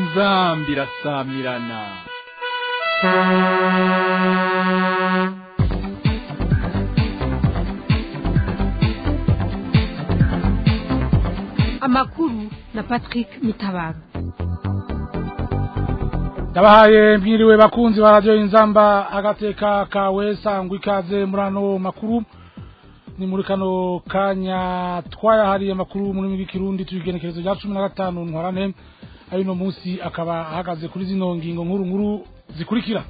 inzambi irasamirana amakuru na patrick mitabaro ndabahaye mwiriwe bakunzi ba radiyo inzamba agateka kawe sangwa ikaze muri ano makuru ni muri kano kanya twayahariye amakuru mu rurimi rw'ikirundi tubigenekerezo rya cumi na gatanu ntwarane ari uno munsi akaba ahagaze kuri zino ngingo nkuru nkuru zikurikira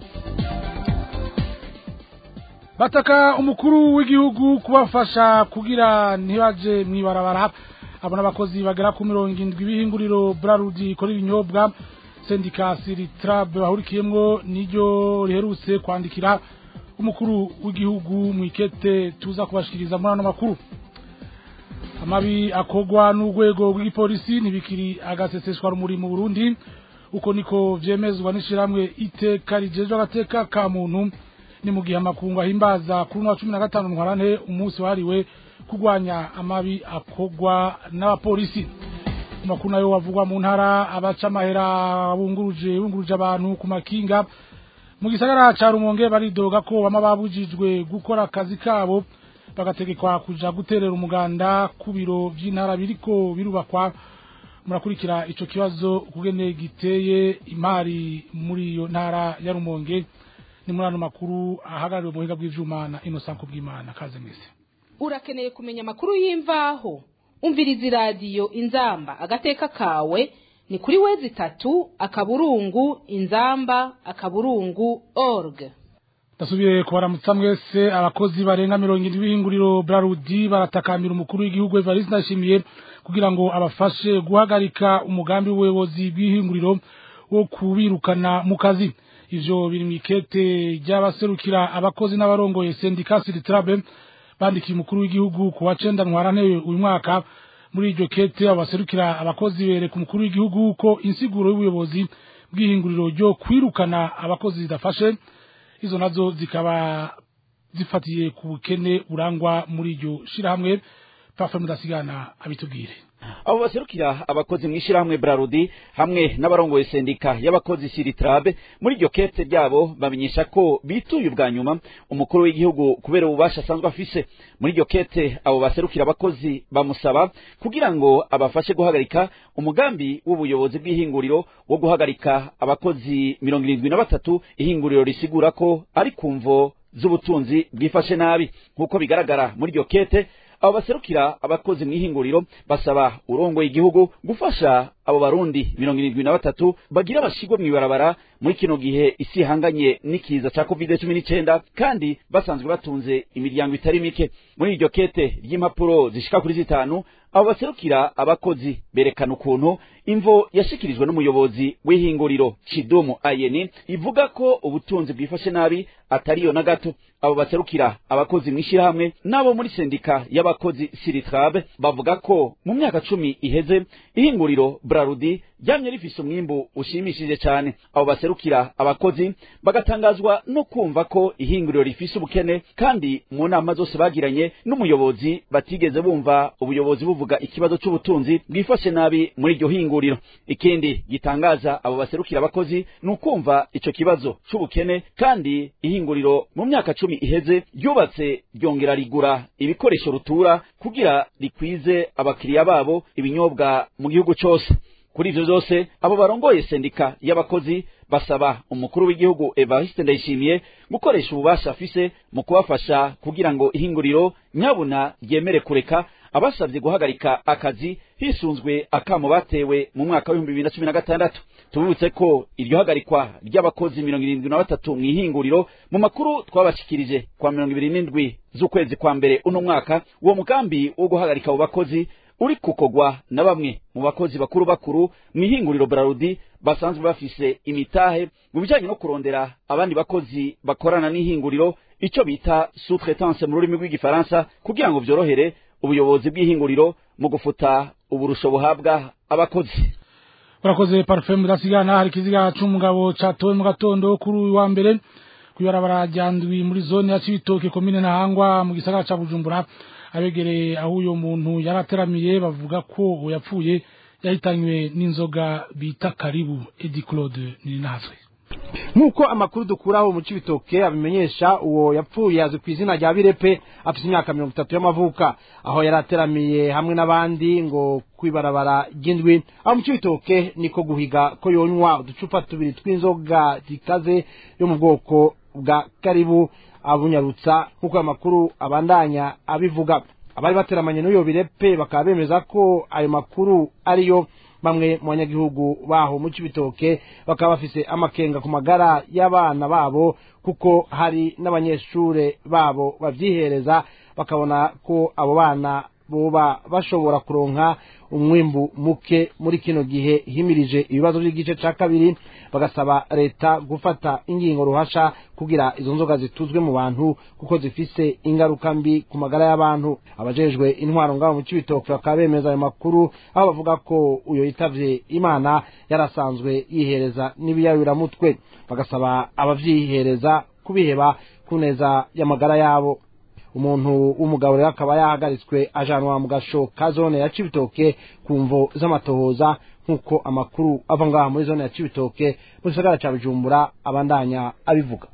bataka umukuru w'igihugu kubafasha kugira ntibaje mwibarabara abona abakozi bagera ku mirongo indwi b'ihinguriro brarudi ikora ibinyobwa sendika siritrab bahurikiyemwo niryo riherutse kwandikira umukuru w'igihugu mu ikete tuza kubashikiriza muri ano makuru amabi akogwa n'urwego rw'igipolisi ntibikiri agaseseshwa rumuri mu burundi uko niko vyemezwa n'ishirahamwe iteka rijejwe agateka ka muntu ni mu gihe amakungu ahimbaza kuri uno wa cumi na gatanu ntwarante umunsi wahariwe kurwanya amabi akogwa n'abapolisi amakuru nayo wavugwa mu ntara abaca amahera bunguruje bunguruje abantu ku makinga mu gisagara ca rumonge baridoga ko bama babujijwe gukora akazi kabo bagategekwa kuja guterera umuganda ku biro vy'intara biriko birubakwa murakurikira ico kibazo kugene giteye imari muri iyo ntara ya rumonge ni muri ano makuru ahagarariwe mu buhinga bw'ivyuma na innocent kubwimana kaze mwese urakeneye kumenya amakuru y'imvaho umviriza iradiyo inzamba agateka kawe ni kuri wezi itatu akaburungu inzamba akaburungu org ndasubiye kubaramutsa mwese abakozi barenga mirongo indwi b'ihinguriro brarudi baratakambira umukuru w'igihugu evariste ndashimiye kugira ngo abafashe guhagarika umugambi w'ubuyobozi bw'ihinguriro wo kubirukana mu kazi ivyo biri mw'ikete ry'abaserukira abakozi n'abarongoye sendika siritrabe bandikiye umukuru w'igihugu ku wa cenda ntwarante uyu mwaka muri iryo kete abaserukira abakozi bereka umukuru w'igihugu ko insiguro y'ubuyobozi bw'ihinguriro ryo kwirukana abakozi zidafashe izo nazo zikaba zifatiye ku bukene burangwa muri iryo shirahamwe pafe mudasigana abitubwire abo baserukira abakozi mw'ishirahamwe brarudi hamwe n'abarongoye sendika y'abakozi siritrabe muri iryo kete ryabo bamenyesha ko bituye ubwa nyuma umukuru w'igihugu kubera ububasha asanzwe afise muri iryo kete abo baserukira abakozi bamusaba kugira ngo abafashe guhagarika umugambi w'ubuyobozi bw'ihinguriro wo guhagarika abakozi mirongo irindwi na batatu ihinguriro risigura ko ari ku mvo z'ubutunzi bwifashe nabi nk'uko bigaragara muri iryo kete abo baserukira abakozi mw'ihinguriro basaba urongoye igihugu gufasha abo barundi mirongo irindwi na batatu bagira bashigwe mw'ibarabara muri kino gihe isi ihanganye n'ikiza ca covid cumi n'icenda kandi basanzwe batunze imiryango itari mike muri iryo kete ry'impapuro zishika kuri zitanu abo baserukira abakozi berekana ukuntu imvo yashikirijwe n'umuyobozi w'ihinguriro Chidumu Ayeni ivuga ko ubutunzi bwifashe nabi atariyo na gato abo baserukira abakozi mw'ishirahamwe n'abo muri sendika y'abakozi Siritrabe bavuga ko mu myaka cumi iheze ihinguriro Brarudi ryamye rifise umwimbu ushimishije cyane abo baserukira abakozi bagatangazwa no kumva ko ihinguriro rifise ubukene kandi mu nama zose bagiranye n'umuyobozi batigeze bumva ubuyobozi buvuga ikibazo c'ubutunzi bwifashe nabi muri iryo hinguriro ikindi gitangaza abo baserukira abakozi ni ukumva ico kibazo c'ubukene kandi ihinguriro mu myaka cumi iheze ryubatse ryongera rigura ibikoresho rutura kugira rikwize abakiriya babo ibinyobwa mu gihugu cose kuri ivyo vyose abo barongoye sendika y'abakozi basaba umukuru w'igihugu Evariste Ndayishimiye gukoresha ububasha afise mu kubafasha kugira ngo ihinguriro nyabuna ryemere kureka abasabye guhagarika akazi hisunzwe akamo batewe mu mwaka w'ibihumbi bibiri na cumi na gatandatu tubibutse ko iryo hagarikwa ry'abakozi mirongo irindwi na batatu mw'ihinguriro mu makuru twabashikirije kwa mirongo ibiri n'indwi z'ukwezi kwa mbere uno mwaka uwo mugambi wo guhagarika abo bakozi uri kukogwa na bamwe mu bakozi bakuru bakuru mw'ihinguriro Brarudi basanzwe bafise imitahe mu bijanye no kurondera abandi bakozi bakorana n'ihinguriro ico bita sous-traitance mu rurimi rw'igifaransa kugira ngo vyorohere ubuyobozi bw'ihinguriro mu gufuta uburusho buhabwa abakozi urakoze parufe mudasigana hari ikiziga c'umugabo catowe mu gatondo kuri uyu wa mbere kw'ibarabara rya ndwi muri zone ya cibitoke komine ntahangwa mu gisagara ca bujumbura abegereye aho uyo muntu yari ateramiye bavuga ko uwo yapfuye yahitanywe n'inzoga bita karibu edi claude ninazwe nk'uko amakuru dukuraho mu cibitoke abimenyesha uwo yapfuye azwi ku izina rya birepe afite imyaka mirongo itatu y'amavuka aho yari ateramiye hamwe n'abandi ngo kwibarabara ry'indwi aho mu cibitoke niko guhiga ko yonywa uducupa tubiri tw'inzoga zikaze yo mu bwoko bwa karibu abunyarutsa nk'uko ayo makuru abandanya abivuga abari bateramanye n'uyo birepe bakaba bemeza ko ayo makuru ariyo bamwe mu banyagihugu baho mu cibitoke bakaba bafise amakenga ku magara y'abana babo kuko hari n'abanyeshure babo bavyihereza bakabona ko abo bana boba bashobora kuronka umwimbu muke muri kino gihe himirije ibibazo by'igice ca kabiri bagasaba leta gufata ingingo ruhasha kugira izo nzoga zituzwe mu bantu kuko zifise ingaruka mbi ku magara y'abantu abajejwe intwaro ngabo mu cibitoke bakaba bemeza ayo makuru aho bavuga ko uyo yitavye imana yarasanzwe yihereza n'ibiyayuramutwe bagasaba abavyihereza kubiheba ku neza y'amagara yabo umuntu w'umugabo rero akaba yahagaritswe ajanwa mu gasho ka zone ya cibitoke ku mvo z'amatohoza nk'uko amakuru ava ngaha muri zone ya cibitoke mu gisagara ca bujumbura abandanya abivuga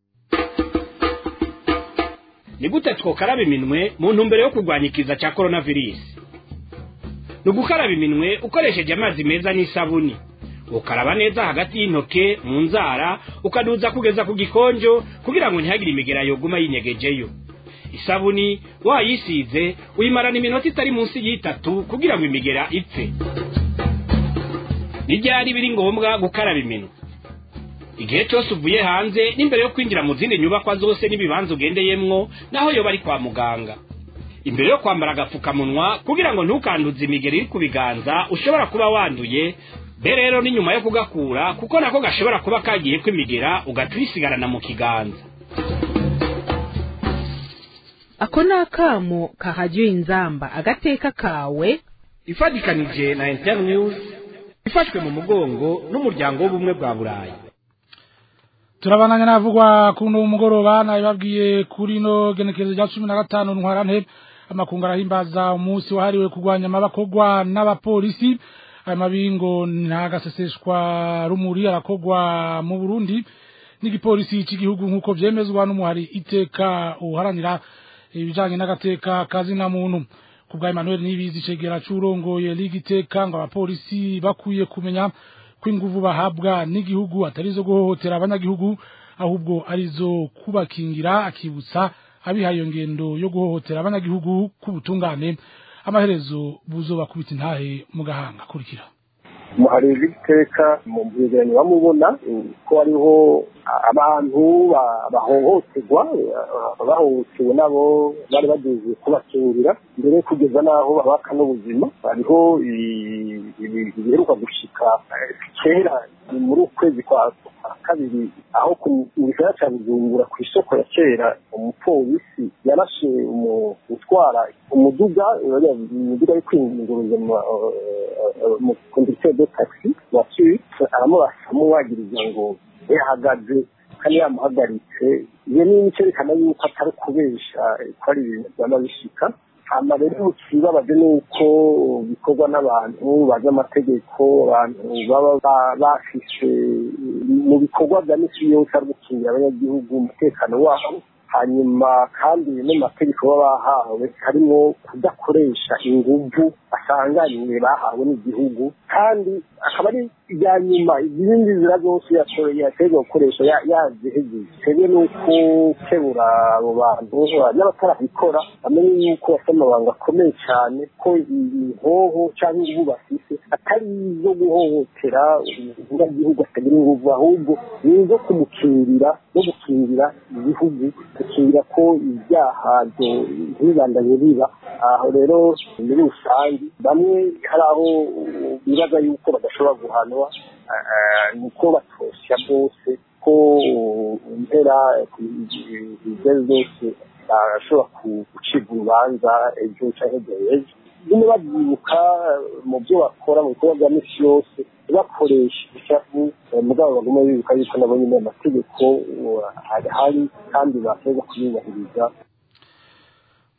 ni gute twokaraba iminwe mu ntumbero yo kurwanya ikiza cya coronavirus ni ugukaraba iminwe ukoresheje amazi meza n'isabuni ukaraba neza hagati y'intoke mu nzara ukaduza kugeza ku gikonjo kugira ngo ntihagire imigera yoguma yinyegejeyo isabuni wayisize uyimarana iminota itari munsi y'itatu kugira ngo imigera ipfe n'ibyari biri ngombwa gukaraba iminwe igihe cyose uvuye hanze n'imbere yo kwinjira mu zindi nyubakwa zose n'ibibanza ugendeyemwo naho yoba ari kwa muganga imbere yo kwambara agapfukamunwa kugira ngo ntukanduze imigeri iri ku biganza ushobora kuba wanduye be rero ni nyuma yo kugakura kuko nako gashobora kuba kagiye kwimigera ugaca uyisigarana mu kiganza ako ni akamo kahajya inzamba agateka kawe ifatikanije na internews ifashwe mu mugongo n'umuryango w'ubumwe bwa burayi turabananya navugwa kuno mugoroba nabibabwiye kuri no genekerezo rya cumi na gatanu ntwarante amakungu arahimbaza umunsi wahariwe kurwanya amabakogwa n'abapolisi aya mabingo ntagaseseshwa rumuri arakogwa mu burundi n'igipolisi cy'igihugu nk'uko vyemezwa n'umuhari iteka uharanira ibijanye n'agateka kazina muntu kubwa Emmanuel Nibizi cegera curongoye ligi iteka ngo abapolisi bakwiye kumenya ko inguvu bahabwa n'igihugu atarizo guhohotera abanyagihugu ahubwo arizo kubakingira akibutsa abihaye ngendo yo guhohotera abanyagihugu kubutungane amaherezo buzoba kubita intahe mu gahanga kurikira hari iteka mu byegeranyo bamubona ko hariho abantu bahohoterwa bahohotewe nabo bari bageze kubakingira mbere kugeza n'aho babaka n'ubuzima hariho biheruka gushika kera muri ukwezi kwa kabiri aho mu gisagara cya bujumbura ku isoko ya kera umupolisi yarashe utwara umuduga umuduga ari kwinguruza mu konditeri de taxi wasuwitse aramurasamo wagiriza ngo yahagaze kandi yamuhagaritse iyo ni icyerekana yuko atari ukubesha ko ari ibintu byaba bishika hama rero ikibabaje ni uko bikorwa n'abantu bazi amategeko abantu baba bafise mu bikorwa bya misi yose ari gukingira abanyagihugu umutekano wabo hanyuma kandi no mategeko baba bahawe harimo kudakoresha inguvu basanganywe bahawe n'igihugu kandi akaba ari ibya nyuma izindi nzira zose yategwa gukoresha yazihegeje twebwe ni uko kebura abo bantu n'abatarabikora bamenye yuko bafite amabanga akomeye cyane ko inhoho cyangwa inguvu bafise atari izo guhohotera umunyagihugu atagira inguvu ahubwo ni izo kumukingirira no gukingira igihugu gukingira ko ibyaha ntibibandanye biba aho rero muri rusange bamwe hari aho bibaza yuko badashobora guhanwa ni uko batosya bose ko impera ibyo zose bashobora gucibwa urubanza ejo cyangwa ejo nyine babyibuka mu byo bakora mu bikorwa bya misi yose bakoresha ishavu mugabo baguma bibuka yuko nabo nyine amategeko ahari kandi basoza kuyubahiriza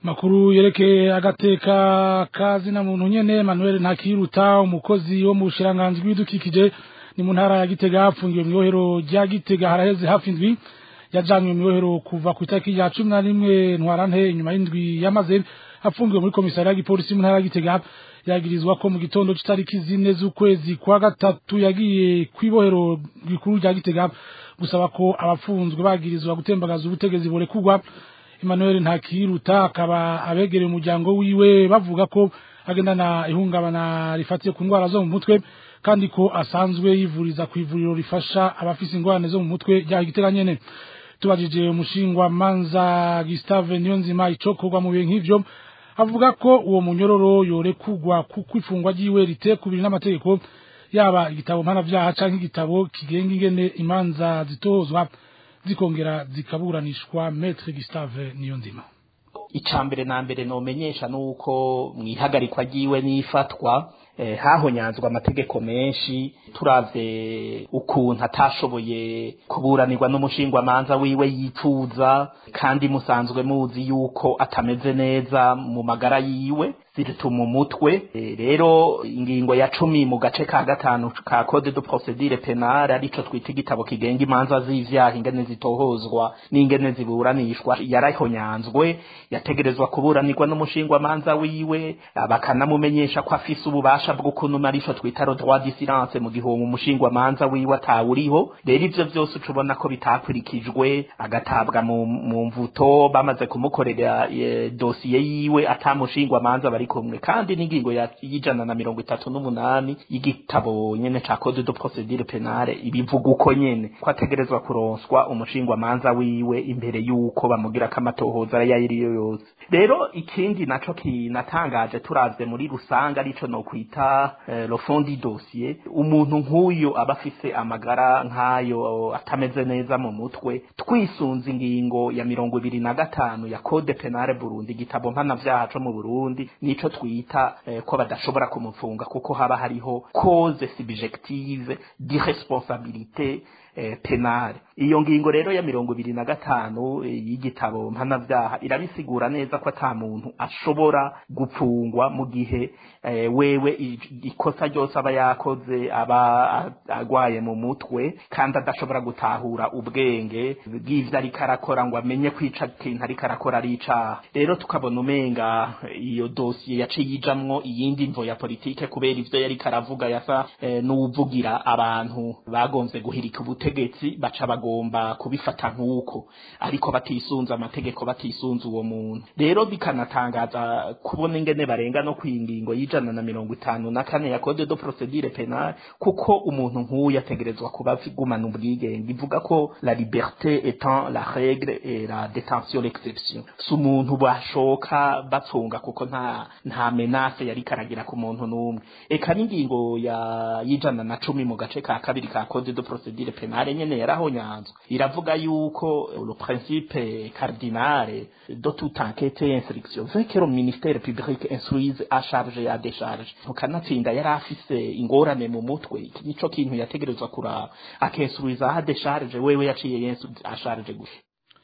makuru yerekeye agateka kazina muntu nyene Emmanuel Ntakiruta umukozi wo mu bushiranganji bw'ibidukikije ni mu ntara ya Gitega hapfungiwe mwibohero rya Gitega haraheze hafi indwi yajanywe mwibohero kuva ku itariki ya cumi na rimwe ntwarante inyuma y'indwi yamaze apfungiwe muri komisariya y'igipolisi mu ntara ya Gitega yagirizwa ko mu gitondo c'itariki zine z'ukwezi kwa gatatu yagiye kwibohero rikuru rya Gitega gusaba ko abapfunzwe bagirizwa gutembagaza ubutegezi borekugwa Emmanuel Ntakiruta akaba abegereye umuryango wiwe bavuga ko agendana ihungabana rifatiye ku ndwara zo mu mutwe kandi ko asanzwe yivuriza ku ivuriro rifasha abafise ingorane zo mu mutwe rya Gitega nyene tubajije umushingwa manza Gustave Niyonzima icokorwa mu bihe nk'ivyo avuga ko uwo munyororo yorekugwa kuko ifungwa ryiwe ritekubiri n'amategeko yaba igitabo mpanavyaha canke igitabo kigenga ingene imanza zitohozwa zikongera zikaburanishwa Maître Gustave Niyonzima icambere na mbere nomenyesha nuko mwihagarikwa ryiwe n'ifatwa eh, hahonyanzwe amategeko menshi turavye ukuntu atashoboye kuburanirwa n'umushingwamanza wiwe yifuza kandi musanzwe muzi yuko atameze neza mu magara yiwe zituma umutwe e, rero ingingo ya cumi mu gace ka gatanu ka code de procedure penale arico twita igitabo kigenga imanza z'ivyaha ingene zitohozwa n'ingene ziburanishwa yarahonyanzwe yategerezwa kuburanirwa n'umushingwamanza wiwe bakanamumenyesha ko afise ububasha bwo kunuma arico twita le droit du silence mu gihe uwo mushingwamanza wiwe atawuriho rero ivyo vyose ucubona ko bitakurikijwe agatabwa mu, mu mvuto bamaze kumukorera e, dosiye yiwe atamushingwamanza bari kumwe kandi n'ingingo y'ijana na mirongo itatu n'umunani y'igitabo nyene ca code de procedure penale ibivuga uko nyene ko ategerezwa kuronswa umushingwamanza wiwe imbere y'uko bamugira ko amatohoza ayo ariyo yose rero ikindi naco kinatangaje turavye muri rusange arico nokwita eh, le fond du dossier umuntu nk'uyo aba afise amagara nk'ayo atameze neza mu mutwe twisunze ingingo ya mirongo ibiri na gatanu ya code penale burundi igitabo mpanavyaha co mu burundi nico twita eh, ko badashobora kumufunga kuko haba hariho cause subjective d'irresponsabilité eh, penale iyo ngingo rero ya mirongo ibiri na gatanu eh, y'igitabo mpanavyaha irabisigura neza ko ata muntu ashobora gupfungwa mu gihe eh, wewe ikosa ryose aba yakoze aba agwaye mu mutwe kandi adashobora gutahura ubwenge bw'ivyo ariko arakora ngo amenye kwica kintu ariko arakora ari icaha rero tukabona umenga iyo dosiye yaciye ijamwo iyindi mvo ya politike kubera ivyo yariko aravuga yasa eh, n'uwuvugira abantu bagomvye guhirika ubutegetsi baca bagomba kubifata nk'uko ariko batisunze amategeko batisunze uwo muntu rero bikanatangaza kubona ingene barenga no kwingingo y'ijana na mirongo itanu na kane ya code de procedure penale kuko umuntu nk'uyu ategerezwa kuba agumana ubwigenge ivuga ko la liberté étant la règle et la détention l'exception si umuntu bashoka bapfunga kuko nta nta menace yari karagira ku muntu n'umwe eka n'ingingo ya y'ijana na cumi mu gace ka kabiri ka code de procedure penale nyene yarahonyanzwe iravuga yuko le principe cardinal de toute enquête et instruction veut que le ministère public instruise à charge et à décharge mukanatsinda yari afise ingorane mu mutwe iki nico kintu yategerezwa kuraba akensuiza à décharge wewe yaciye yensu à charge gusa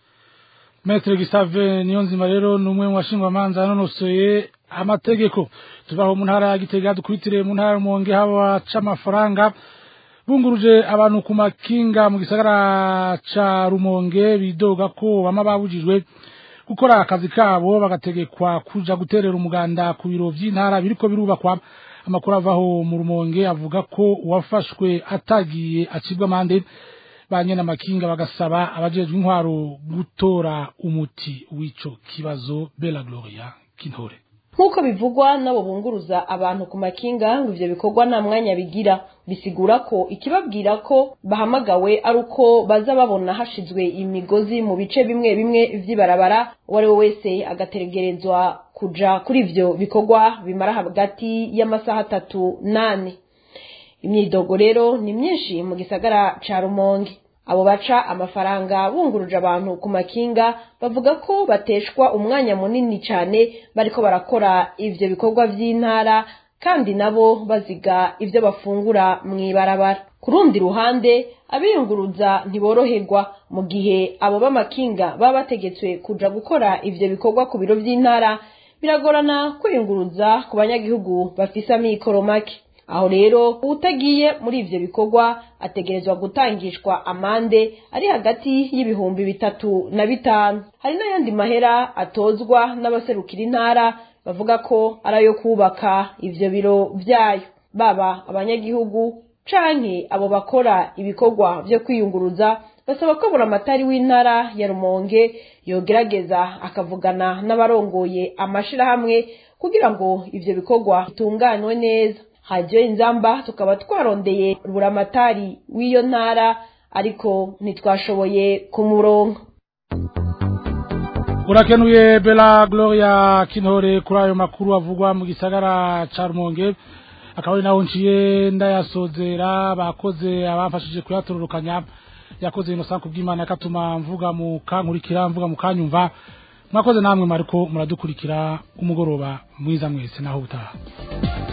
Maître Gustave Niyonzima rero numwe mu bashingwamanza yanonosoye amategeko tuvaho mu ntara ya Gitega dukwitire mu ntara Rumonge haba c'amafaranga bunguruje abantu ku makinga mu gisagara ca Rumonge bidoga ko bama babujijwe gukora akazi kabo bagategekwa kuja guterera umuganda ku biro vy'intara biriko birubakwa amakuru avaho mu Rumonge avuga ko uwafashwe atagiye acibwa amande banyene amakinga bagasaba abajejwe intwaro gutora umuti w'ico kibazo Bella Gloria Kintore nk'uko bivugwa n'abo bunguruza abantu ku makinga ngo ivyo bikorwa nta mwanya bigira bisigura ko ikibabwira ko bahamagawe ari uko baza babona hashizwe imigozi mu bice bimwe bimwe vy'ibarabara uwo ari we wese agategerezwa kuja kuri ivyo bikorwa bimara hagati y'amasaha atatu nane imyidogo rero ni myinshi mu gisagara ca rumonge abo baca amafaranga bunguruje abantu ku makinga bavuga ko bateshwa umwanya munini cyane bariko barakora ivyo bikorwa vy'intara kandi nabo baziga ivyo bafungura mw'ibarabara ku rundi ruhande abiyunguruza ntiboroherwa mu gihe abo b'amakinga baba bategetswe kuja gukora ivyo bikorwa ku biro vy'intara biragorana kwiyunguruza ku banyagihugu bafise amikoro make aho rero utagiye muri ivyo bikorwa ategerezwa gutangishwa amande ari hagati y'ibihumbi bitatu na bitanu hari n'ayandi mahera atozwa n'abaserukira intara bavuga ko ari ayo kubaka ivyo biro vyayo baba abanyagihugu canke abo bakora ibikorwa vyo kwiyunguruza basaba ko buramatari w'intara ya rumonge yogerageza akavugana n'abarongoye amashirahamwe kugira ngo ivyo bikorwa bitunganywe neza hajyo inzamba tukaba twarondeye buramatari w'iyo ntara ariko ntitwashoboye kumuronka urakenuye bela gloria kinore kuri ayo makuru avugwa mu gisagara ca rumonge akaba ari naho nciye ndayasozera bakoze abafashije kuyatororokanya yakoze inosanku bw'imana yakatuma mvuga mu kankurikira mvuga mu kanyumva mwakoze namwe mariko muradukurikira umugoroba mwiza mwese naho utaha